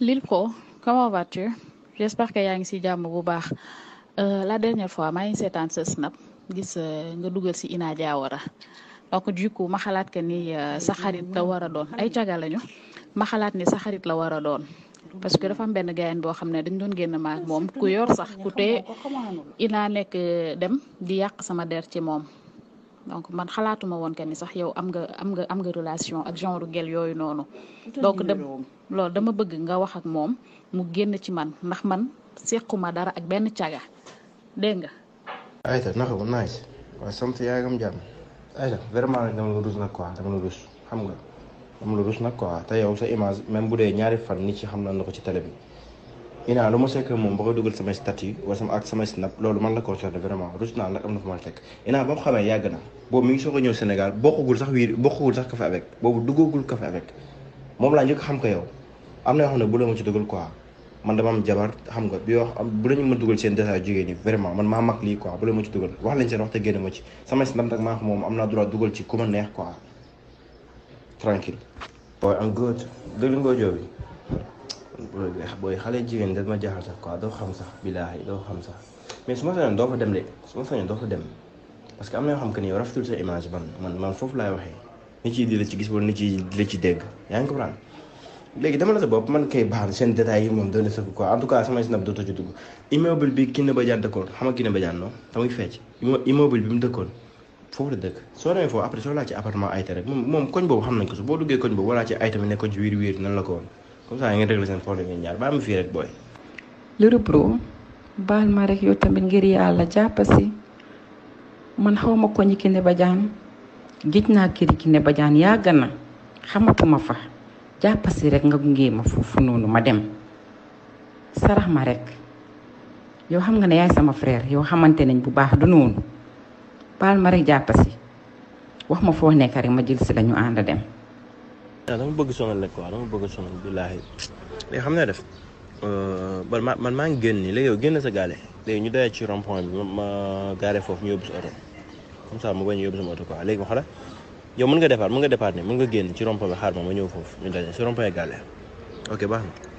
Lil Pro comment vas-tu j'espère que yaa ngi ci jàmm bu baax la dernière fois maa ngi seetaan sa snap gis nga dugal ci Ina Diawara donc du coup ma xalaat que ni sa xarit la war a doon ay caga lañu ma xalaat ni sa xarit la war a doon parce que dafa am benn gayan boo xam ne dañ doon génn maak moom ku yor sax ku tee Ina nekk dem di yàq sama der ci moom donc man xalaatuma woon que ni sax yow am nga am nga am nga relation ak genre gel yooyu noonu donc dem loolu dama bëgg nga wax ak moom mu génn ci man ndax man sequma dara ak benn caga dégg nga. ayta naka bu nice waaw sant yaa ngi am jàmm ayta vraiment nag dama la rus nag quoi dama la rus xam nga dama la rus nag quoi te yow sa image même bu dee ñaari fan nit ci xam na ko ci télé bi Ina lu ma sekk moom ba ko dugal samay statut wala sama ak samay snap loolu man la concerné vraiment rus naa nag am na fu ma la fekk Ina ba mu xamee yàgg na boobu mi ngi soog a ñëw Sénégal bokkagul sax wiir bokkagul sax café avec boobu duggagul café avec moom laa njëkk xam ko yow am na yoo xam ne bu la ma ci dugal quoi man dama am jabar xam nga bi wax bu lañu ma dugal seen détail jigéen ñi vraiment man maa mag lii quoi bu la ma ci dugal wax lañ seen wax te génn ma ci samay snap nag maa xam moom am naa droit dugal ci ku ma neex quoi tranquille booy am good dëgg nga joobi booy xale jigéen da ma jaaxal sax quoi doo xam sax billaahi doo xam sax mais su ma sañoon doo fa dem de su ma sañoon doo fa dem parce que am na yoo xam que ni yow rafetul sa image man man man foofu laay waxee nit yi di la ci gis wala nit yi di la ci dégg yaa ngi comprendre léegi dama la sa bopp man kay baax na seen détails yi moom doon na sa quoi en tout cas samay snap dootoo ci dugg immeuble bi Kiné Badiane dëkkoon xam nga Kiné Badiane non tamuy fecc immeuble bi mu dëkkoon foofu la dëkk soo demee foofu après soo laa ci appartement ayta rek moom moom koñ boobu xam nañ ko su boo duggee koñ boobu walaa ci ayta mi nekkoon ci wiir wiir nan la ko woon comme ça ngeen régler seen problème ngeen ñaar baa ma fii rek booy Lil Pro baal ma rek yow tamit ngir yàlla jàppasi man xaw ma ko ñi Kiné Badiane géej naa këri Kiné Badiane yàgg na xamatuma fa jàppasi rek nga gunge ma foofu noonu ma dem sarax ma rek yow xam nga ne yaay sama frère yow xamante nañ bu baax du noonu baal ma rek jàppasi wax ma foo nekk rek ma jël si la ñu ànd dem. waaw dama bëgg sonal rek quoi dama bëgg sonal billaahi léegi xam ne def man man maa ngi génn nii léegi yow génn sa gaale léegi ñu dayee ci rond point bi ma gaare foofu ñu yóbbu sa oto comme ça ma bañ a yóbbu sama oto quoi léegi ma xala yow mën nga départ mën nga départ ne mën nga génn ci rond point bi xaar ma ma ñëw foofu ñu daje ci rond point gaale ok baax na